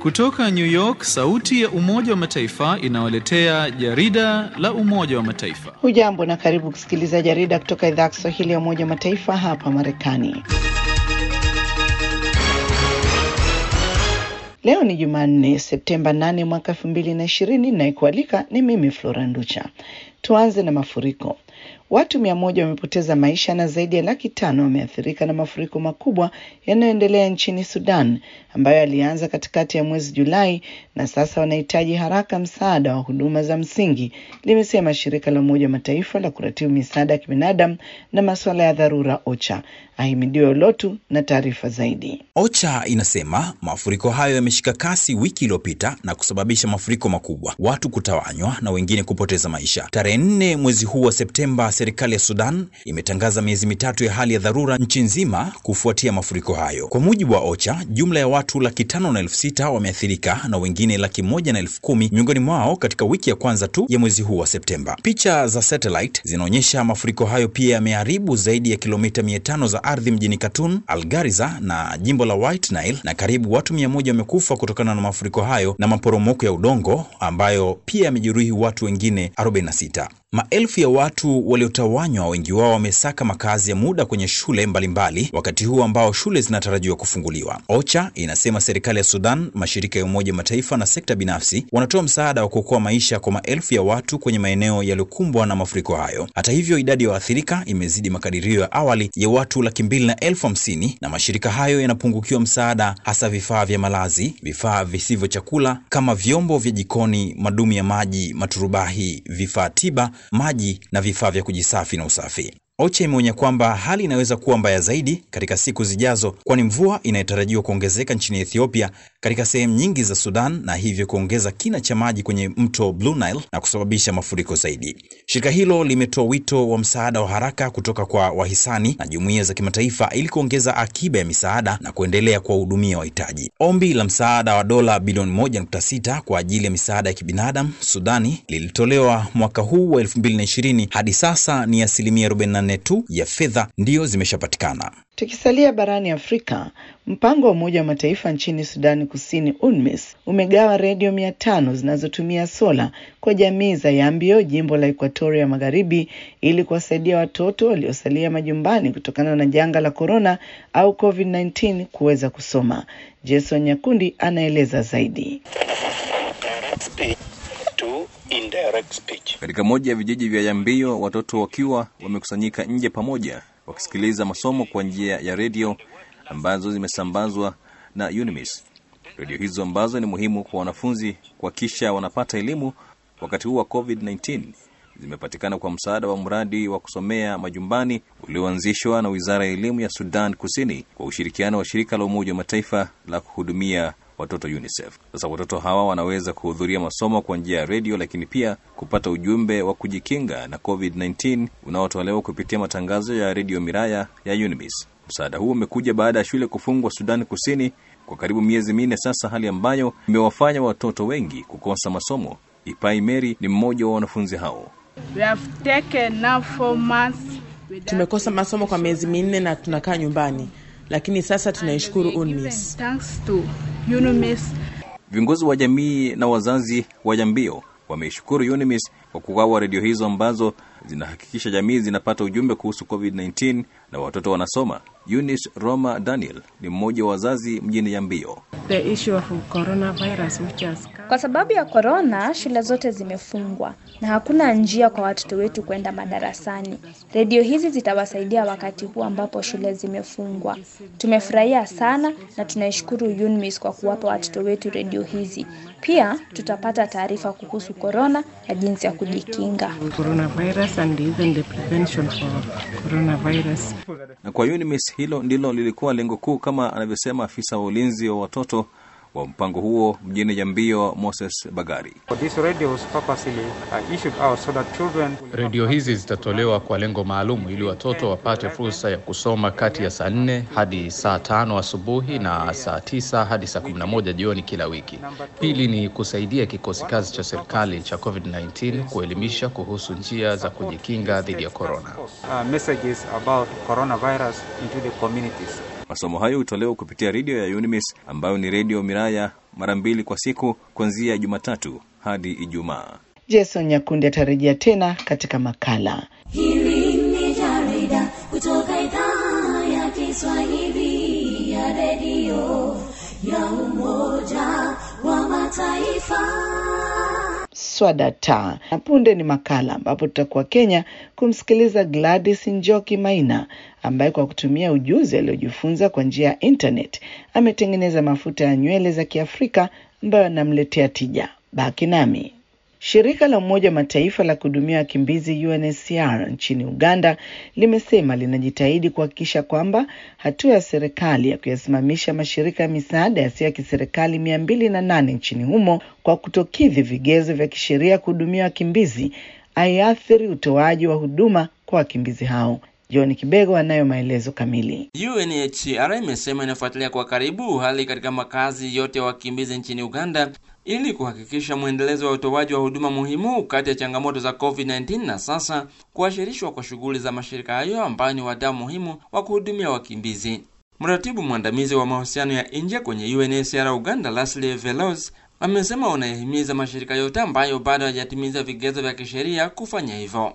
Kutoka New York, sauti ya Umoja wa Mataifa inawaletea jarida la Umoja wa Mataifa. Hujambo na karibu kusikiliza jarida kutoka idhaa ya Kiswahili ya Umoja wa Mataifa hapa Marekani. Leo ni Jumanne, Septemba 8 mwaka elfu mbili na ishirini. Nayekualika ni mimi Flora Nducha. Tuanze na mafuriko. Watu mia moja wamepoteza maisha na zaidi ya laki tano wameathirika na mafuriko makubwa yanayoendelea nchini Sudan ambayo yalianza katikati ya mwezi Julai na sasa wanahitaji haraka msaada wa huduma za msingi, limesema shirika la Umoja wa Mataifa la kuratibu misaada ya kibinadamu na masuala ya dharura OCHA. Ahimidiwe Ulotu na taarifa zaidi. OCHA inasema mafuriko hayo yameshika kasi wiki iliyopita na kusababisha mafuriko makubwa, watu kutawanywa na wengine kupoteza maisha. Tarehe nne mwezi huu wa Septemba, serikali ya Sudan imetangaza miezi mitatu ya hali ya dharura nchi nzima kufuatia mafuriko hayo. Kwa mujibu wa OCHA, jumla ya watu laki tano na elfu sita wameathirika na wengine laki moja na elfu kumi miongoni mwao katika wiki ya kwanza tu ya mwezi huu wa Septemba. Picha za satellite zinaonyesha mafuriko hayo pia yameharibu zaidi ya kilomita mia tano za ardhi mjini Khartoum, Algariza na jimbo la White Nile, na karibu watu mia moja wamekufa kutokana na mafuriko hayo na maporomoko ya udongo ambayo pia yamejeruhi watu wengine 46. Maelfu ya watu waliotawanywa, wengi wao wamesaka makazi ya muda kwenye shule mbalimbali mbali, wakati huu ambao shule zinatarajiwa kufunguliwa. OCHA inasema serikali ya Sudan, mashirika ya Umoja Mataifa na sekta binafsi wanatoa msaada wa kuokoa maisha kwa maelfu ya watu kwenye maeneo yaliyokumbwa na mafuriko hayo. Hata hivyo, idadi ya waathirika imezidi makadirio ya awali ya watu laki mbili na elfu hamsini na mashirika hayo yanapungukiwa msaada, hasa vifaa vya malazi, vifaa visivyo chakula kama vyombo vya jikoni, madumu ya maji, maturubahi, vifaa tiba maji na vifaa vya kujisafi na usafi. OCHA imeonya kwamba hali inaweza kuwa mbaya zaidi katika siku zijazo, kwani mvua inayotarajiwa kuongezeka nchini Ethiopia katika sehemu nyingi za Sudan na hivyo kuongeza kina cha maji kwenye mto Blue Nile na kusababisha mafuriko zaidi. Shirika hilo limetoa wito wa msaada wa haraka kutoka kwa wahisani na jumuiya za kimataifa ili kuongeza akiba ya misaada na kuendelea kuwahudumia wahitaji. Ombi la msaada wa dola bilioni 1.6 kwa ajili ya misaada ya kibinadamu Sudani lilitolewa mwaka huu wa 2020. Hadi sasa ni asilimia 44 tu ya fedha ndiyo zimeshapatikana. Tukisalia barani Afrika, mpango wa Umoja wa Mataifa nchini Sudani Kusini, UNMISS, umegawa redio mia tano zinazotumia sola kwa jamii za Yambio, jimbo la Ekuatoria Magharibi, ili kuwasaidia watoto waliosalia majumbani kutokana na janga la korona au COVID-19 kuweza kusoma. Jason Nyakundi anaeleza zaidi. Katika moja ya vijiji vya Yambio, watoto wakiwa wamekusanyika nje pamoja wakisikiliza masomo kwa njia ya redio ambazo zimesambazwa na UNMISS. Redio hizo ambazo ni muhimu kwa wanafunzi kuhakikisha wanapata elimu wakati huu wa COVID-19 zimepatikana kwa msaada wa mradi wa kusomea majumbani ulioanzishwa na Wizara ya Elimu ya Sudan Kusini kwa ushirikiano wa shirika la Umoja wa Mataifa la kuhudumia watoto UNICEF. Sasa watoto hawa wanaweza kuhudhuria masomo kwa njia ya redio, lakini pia kupata ujumbe wa kujikinga na COVID-19 unaotolewa kupitia matangazo ya redio Miraya ya UNIMIS. Msaada huu umekuja baada ya shule kufungwa Sudani Kusini kwa karibu miezi minne sasa, hali ambayo imewafanya watoto wengi kukosa masomo. Ipai Mary ni mmoja wa wanafunzi hao. Tumekosa masomo kwa miezi minne na tunakaa nyumbani, lakini sasa tunaishukuru UNMISS. Viongozi wa jamii na wazazi wa Jambio wameishukuru UNIMIS kwa kugawa redio hizo ambazo zinahakikisha jamii zinapata ujumbe kuhusu COVID-19 na watoto wanasoma. Eunice Roma Daniel ni mmoja wa wazazi mjini Yambio. Kwa sababu ya korona, shule zote zimefungwa na hakuna njia kwa watoto wetu kwenda madarasani. Redio hizi zitawasaidia wakati huu ambapo shule zimefungwa. Tumefurahia sana na tunaishukuru UNMISS kwa kuwapa watoto wetu redio hizi. Pia tutapata taarifa kuhusu korona na jinsi ya kujikinga. Na kwa UNIMIS hilo ndilo lilikuwa lengo kuu, kama anavyosema afisa wa ulinzi wa watoto wa mpango huo mjini Jambio, Moses Bagari. Redio hizi zitatolewa kwa lengo maalum ili watoto wapate fursa ya kusoma kati ya saa nne hadi saa tano asubuhi na saa tisa hadi saa kumi na moja jioni kila wiki. Pili ni kusaidia kikosi kazi cha serikali cha COVID-19 kuelimisha kuhusu njia za kujikinga dhidi ya korona. Masomo hayo hutolewa kupitia redio ya UNIMIS ambayo ni redio Miraya mara mbili kwa siku kuanzia Jumatatu hadi Ijumaa. Jason Nyakundi atarejea tena katika makala. Hili ni jarida kutoka idhaa ya Kiswahili ya redio ya Umoja wa Mataifa. Swadata na punde ni makala ambapo tutakuwa Kenya kumsikiliza Gladys Njoki Maina ambaye kwa kutumia ujuzi aliojifunza kwa njia ya internet ametengeneza mafuta ya nywele za Kiafrika ambayo anamletea tija. Baki nami. Shirika la Umoja wa Mataifa la kuhudumia wakimbizi UNHCR nchini Uganda limesema linajitahidi kuhakikisha kwamba hatua ya serikali ya kuyasimamisha mashirika ya misaada yasiyo ya kiserikali mia mbili na nane nchini humo kwa kutokidhi vigezo vya kisheria kuhudumia wakimbizi haiathiri utoaji wa huduma kwa wakimbizi hao. John Kibego anayo maelezo kamili. UNHCR imesema inafuatilia kwa karibu hali katika makazi yote ya wakimbizi nchini Uganda ili kuhakikisha mwendelezo wa utoaji wa huduma muhimu kati ya changamoto za COVID-19 na sasa kuashirishwa kwa shughuli za mashirika hayo ambayo ni wadau muhimu wa kuhudumia wakimbizi. Mratibu mwandamizi wa mahusiano ya nje kwenye UNHCR Uganda, Leslie Veloz, amesema wanayahimiza mashirika yote ambayo bado hayajatimiza vigezo vya kisheria kufanya hivyo.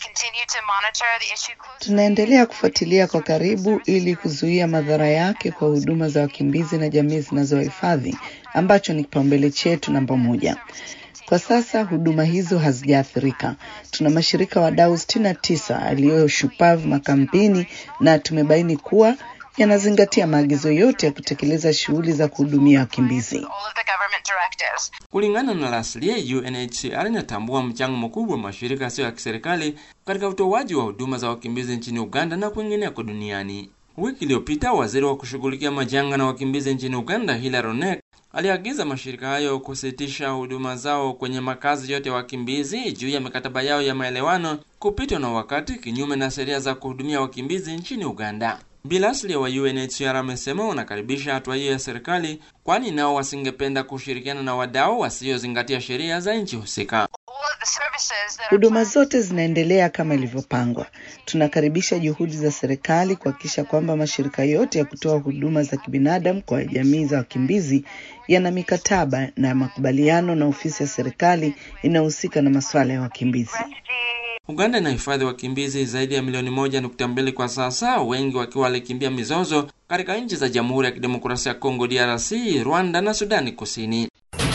Tunaendelea kufuatilia kwa karibu ili kuzuia madhara yake kwa huduma za wakimbizi na jamii zinazowahifadhi ambacho ni kipaumbele chetu namba moja. Kwa sasa huduma hizo hazijaathirika. Tuna mashirika wadau sitini na tisa yaliyoshupavu makampeni na tumebaini kuwa yanazingatia maagizo yote ya kutekeleza shughuli za kuhudumia wakimbizi. Kulingana na Laslie, UNHCR inatambua mchango mkubwa wa mashirika yasiyo ya kiserikali katika utoaji wa huduma za wakimbizi nchini Uganda na kwingineko duniani. Wiki iliyopita waziri wa kushughulikia majanga na wakimbizi nchini Uganda, Hilary Onek, aliagiza mashirika hayo kusitisha huduma zao kwenye makazi yote ya wakimbizi juu ya mikataba yao ya maelewano kupitwa na wakati, kinyume na sheria za kuhudumia wakimbizi nchini Uganda. Bilasli wa UNHCR amesema wanakaribisha hatua hiyo ya serikali, kwani nao wasingependa kushirikiana na wadau wasiozingatia sheria za nchi husika. Huduma zote zinaendelea kama ilivyopangwa. Tunakaribisha juhudi za serikali kuhakikisha kwamba mashirika yote ya kutoa huduma za kibinadamu kwa jamii za wakimbizi yana mikataba na makubaliano na ofisi ya serikali inayohusika na masuala ya wakimbizi. Uganda inahifadhi wakimbizi zaidi ya milioni moja nukta mbili kwa sasa, wengi wakiwa walikimbia mizozo katika nchi za Jamhuri ya Kidemokrasia ya Kongo DRC, Rwanda na Sudani Kusini.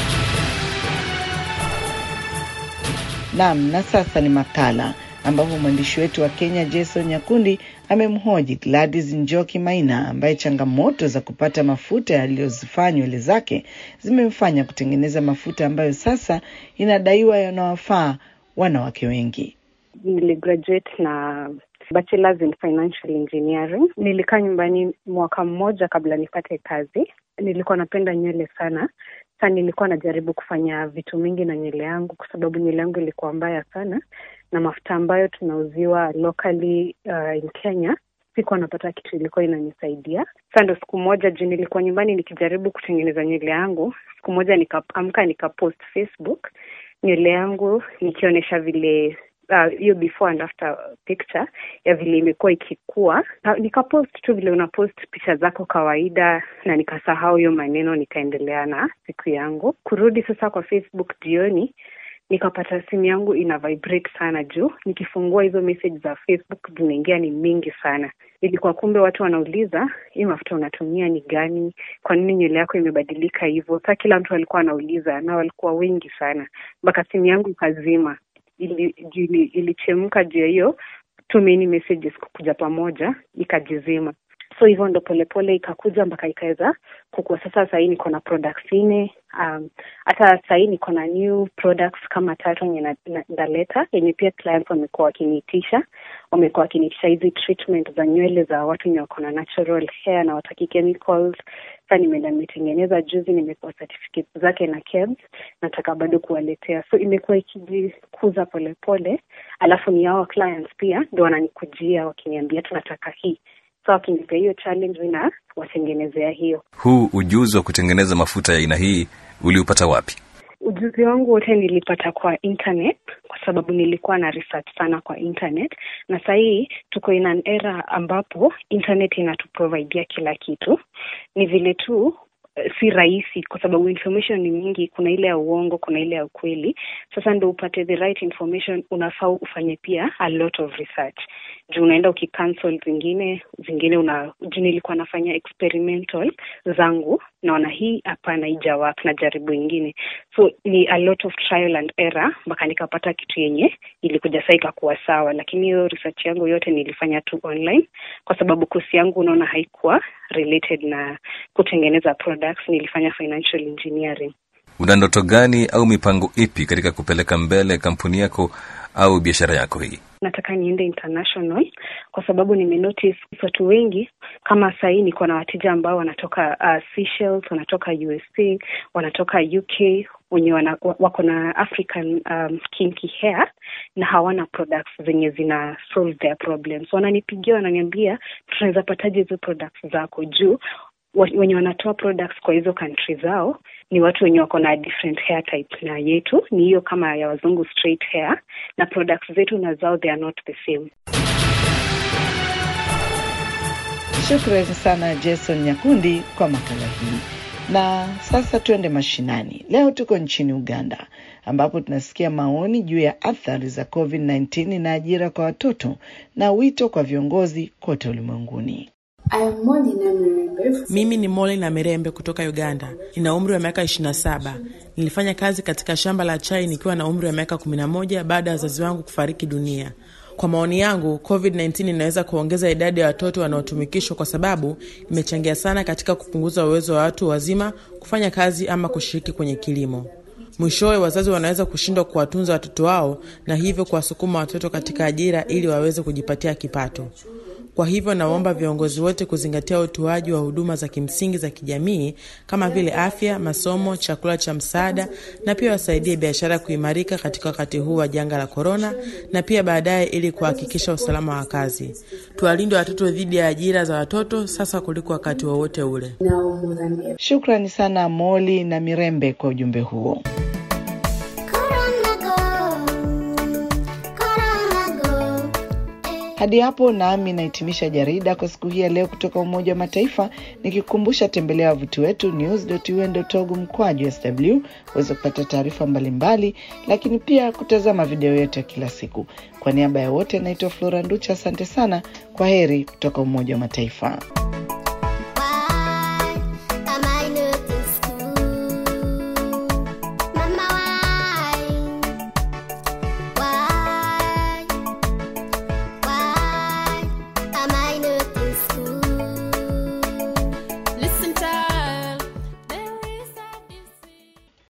Naam, na sasa ni makala ambapo mwandishi wetu wa Kenya Jason Nyakundi amemhoji Gladys Njoki Maina ambaye changamoto za kupata mafuta yaliyozifanya nywele zake zimemfanya kutengeneza mafuta ambayo sasa inadaiwa yanawafaa wanawake wengi. Niligraduate na bachelors in financial engineering. Nilikaa nyumbani mwaka mmoja kabla nipate kazi. Nilikuwa napenda nywele sana sa nilikuwa najaribu kufanya vitu mingi na nywele yangu, kwa sababu nywele yangu ilikuwa mbaya sana, na mafuta ambayo tunauziwa locally uh, in Kenya sikuwa napata kitu ilikuwa inanisaidia. Sa ndo siku moja juu nilikuwa nyumbani nikijaribu kutengeneza nywele yangu, siku moja nikaamka nikapost Facebook nywele yangu nikionyesha vile hiyo uh, before and after picture ya vile imekuwa ikikua. Nikapost tu vile unapost picha zako kawaida, na nikasahau hiyo maneno, nikaendelea na siku yangu. Kurudi sasa kwa Facebook jioni, nikapata simu yangu ina vibrate sana juu nikifungua hizo message za Facebook zinaingia ni mingi sana. Ilikuwa kumbe watu wanauliza hii mafuta unatumia ni gani? Kwa nini nywele yako imebadilika hivyo? Sa kila mtu alikuwa anauliza na walikuwa wengi sana, mpaka simu yangu ikazima ili, ilichemka juu ya hiyo too many messages kukuja pamoja ikajizima. So hivyo ndo polepole ikakuja mpaka ikaweza kukua. Sasa sahii niko na products nne. Um, hata sahii niko na new products kama tatu yenye ndaleta yenye pia clients wamekuwa wakiniitisha, wamekuwa wakiniitisha hizi treatment za nywele za watu wenye wako na natural hair na wataki chemicals. Sasa nimeenda nimetengeneza juzi, nimepewa certificate zake na KEBS, nataka bado kuwaletea, so imekuwa ikijikuza polepole, alafu ni hao clients pia ndo wananikujia wakiniambia tunataka hii so wakinipea hiyo challenge na watengenezea hiyo. Huu ujuzi wa kutengeneza mafuta ya aina hii uliupata wapi? Ujuzi wangu wote nilipata kwa internet, kwa sababu nilikuwa na research sana kwa internet, na sahii tuko in an era ambapo internet inatuprovidea kila kitu. Ni vile tu uh, si rahisi kwa sababu information ni mingi. Kuna ile ya uongo, kuna ile ya ukweli. Sasa ndo upate the right information, unafaa ufanye pia a lot of research juu unaenda ukicancel zingine zingine una juu nilikuwa nafanya experimental zangu naona hii hapana ija work na jaribu ingine so ni a lot of trial and error mpaka nikapata kitu yenye ilikuja saa ikakuwa sawa lakini hiyo research yangu yote nilifanya tu online kwa sababu kosi yangu unaona haikuwa related na kutengeneza products nilifanya financial engineering una ndoto gani au mipango ipi katika kupeleka mbele kampuni yako au biashara yako hii nataka niende international kwa sababu nimenotice watu wengi kama sahii niko na wateja ambao wanatoka uh, Seychelles, wanatoka USA, wanatoka UK wenye wana, wako na African um, kinky hair na hawana products zenye zina solve their problems. Wananipigia wananiambia, tunaweza pataje hizo products zako juu wenye wanatoa products kwa hizo country zao ni watu wenye wako na different hair type na yetu ni hiyo kama ya wazungu straight hair na products zetu na zao they are not the same Shukrani sana Jason Nyakundi kwa makala hii. Na sasa tuende mashinani. Leo tuko nchini Uganda ambapo tunasikia maoni juu ya athari za COVID-19 na ajira kwa watoto na wito kwa viongozi kote ulimwenguni. Mimi ni Moli na Mirembe kutoka Uganda. Nina umri wa miaka 27. Nilifanya kazi katika shamba la chai nikiwa na umri wa miaka 11 baada ya wazazi wangu kufariki dunia. Kwa maoni yangu, COVID-19 inaweza kuongeza idadi ya watoto wanaotumikishwa kwa sababu imechangia sana katika kupunguza uwezo wa watu wazima kufanya kazi ama kushiriki kwenye kilimo. Mwishowe, wazazi wanaweza kushindwa kuwatunza watoto wao na hivyo kuwasukuma watoto katika ajira ili waweze kujipatia kipato. Kwa hivyo nawaomba viongozi wote kuzingatia utoaji wa huduma za kimsingi za kijamii kama vile afya, masomo, chakula cha msaada na pia wasaidie biashara kuimarika katika wakati huu wa janga la korona na pia baadaye, ili kuhakikisha usalama wa kazi. Tuwalinde watoto dhidi ya ajira za watoto sasa kuliko wakati wowote ule. Shukrani sana Moli na Mirembe kwa ujumbe huo. Hadi hapo nami nahitimisha jarida kwa siku hii ya leo kutoka Umoja wa Mataifa, nikikumbusha tembelea wavuti wetu news.un.org mkwaju sw uweze kupata taarifa mbalimbali, lakini pia kutazama video yetu ya kila siku. Kwa niaba ya wote, naitwa Flora Nducha, asante sana. Kwa heri kutoka Umoja wa Mataifa.